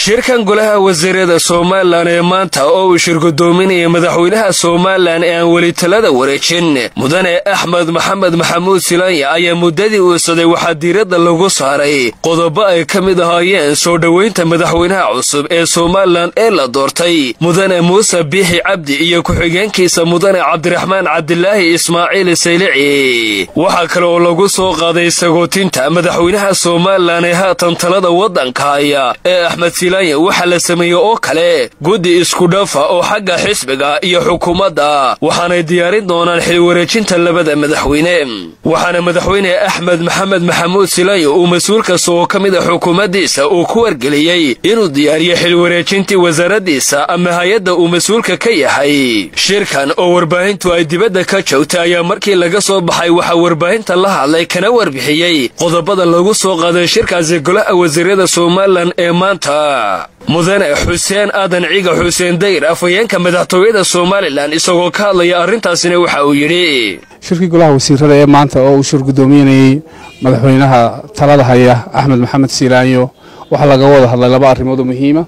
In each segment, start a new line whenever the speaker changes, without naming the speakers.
shirkan golaha wasiirada somalilan ee maanta oo uu shirgudoominaya madaxweynaha somalilan ee aan weli talada wareejin mudane axmed maxamed maxamuud silanya ayaa muddadii uusaday waxaa diiradda lagu saaray qodobo ay ka mid ahaayeen soo dhoweynta madaxweynaha cusub ee somalilan ee la doortay mudane muuse biixi cabdi iyo ku-xigeenkiisa mudane cabdiraxmaan cabdilaahi ismaaciil saylici waxaa kale oo lagu soo qaaday sagootinta madaxweynaha somalilan ee haatan talada waddanka haya ee axmed silanya waxaa la sameeyey oo kale guddi iskudhafa oo xagga xisbiga iyo xukuumadda waxaanay diyaarin doonaan xilwareejinta labada madaxweyne waxaana madaxweyne axmed maxamed maxamuud silanya uu mas-uul kasta oo ka mid a xukuumaddiisa uu ku wargeliyey inuu diyaariyo xilwareejintii wasaaraddiisa ama hay-adda uu mas-uulka ka yahay shirkan oo warbaahintu ay dibadda ka joogtay ayaa markii laga soo baxay waxaa warbaahinta la hadlay kana warbixiyey qodobada lagu soo qaaday shirkaasi golaha wasiirada somalilan ee maanta mudane xuseen aadan ciga xuseen dayr afhayeenka madaxtooyada somalilan isagoo ka hadlaya arrintaasina waxa uu yidhi
shirkii golaha wasiirada ee maanta oo uu shirgudoominayey madaxweynaha talada haya axmed maxamed siilaanyo waxaa laga wada hadlay laba arrimood oo muhiima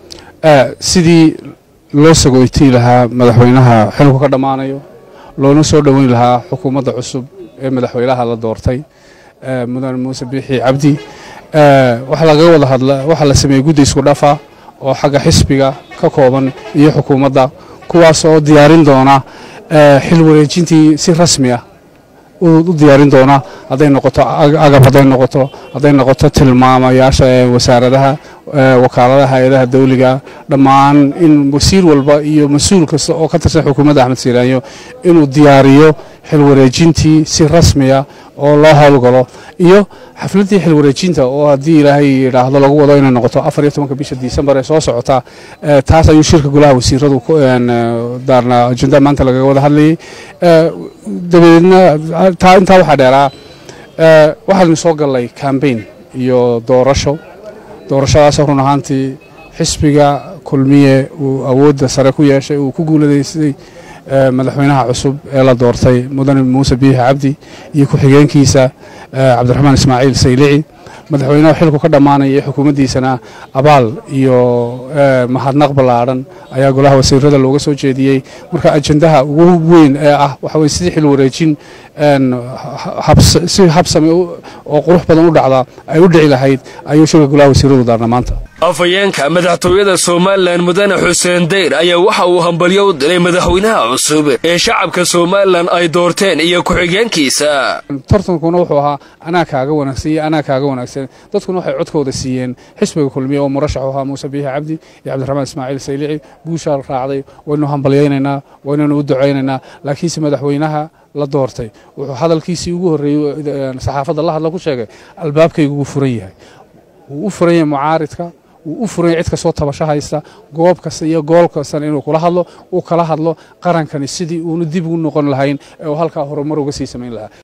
sidii loo sagoytii lahaa madaxweynaha xilku ka dhammaanayo loona soo dhoweyn lahaa xukuumadda cusub ee madaxweynaha la doortay mudane muuse biixi cabdi waxaa lagaga wada hadla waxaa la sameeyey guddi isku dhafa oo xagga xisbiga ka kooban iyo xukuumadda kuwaas oo diyaarin doona xil wareejintii si rasmi ah u diyaarin doona hadday noqoto agab hadday noqoto hadday noqoto tilmaamayaasha wasaaradaha wakaaladaha hay-adaha dawliga dhammaan in wasiir walba iyo mas-uul kasta oo ka tirsan xukuumadda axmed siiraanyo inuu diyaariyo xil wareejintii si rasmiya oo loo howlgalo iyo xafladdii xil wareejinta oo haddii ilaahay yidhaahdo lagu wado inay noqoto afar iyo tobanka bisha disembar ee soo socota taas ayuu shirka golaha wasiiradu daarna ajenda maanta lagaga wada hadlayey dabadeedna taa intaa waxaa dheeraa waxaanu soo gallay cambain iyo doorasho doorashadaasoo run ahaantii xisbiga kulmiye uu awoodda sare ku yeeshay uu ku guuladaystay madaxweynaha cusub ee la doortay mudane muuse biixi cabdi iyo ku-xigeenkiisa cabdiraxmaan ismaaciil saylici madaxweynaha xilku ka dhammaanaya xukuumaddiisana abaal iyo mahadnaq ballaadhan ayaa golaha wasiirada looga soo jeediyey marka ajendaha ugu weyn ee ah waxa weye sidii xil wareejin si habsame oo qurux badan u dhacda ay u dhici lahayd ayuu shirka golaha wasiiradu daarna maanta
afhayeenka madaxtooyada somalilan mudane xuseen dayr ayaa waxa uu hambalyo u dilay madaxweynaha cusub ee shacabka somalilan ay doorteen iyo ku-xigeenkiisa
tartankuna wuxuu ahaa anaa kaaga wanaagsan iyo anaa kaaga wanaagsan dadkuna waxay codkooda siiyeen xisbiga kulmiye oo murashaxu ahaa muuse biixi cabdi iyo cabdiraxmaan ismaaciil saylici guushaa raacday waynu hambalyaynaynaa waynanu u ducaynaynaa laakiinse madaxweynaha la doortay wuxuu hadalkiisii ugu horreeyey saxaafadda la hadla ku sheegay albaabkaygu wuu furan yahay wuu u furan yahay mucaaridka wuu u furanya cid kastoo tabasho haysta goob kasta iyo gool kastana inuu kula hadlo uu kala hadlo qarankani sidii uunu dib ugu noqon lahayn ee uu halkaa horumar uga sii samayn lahaa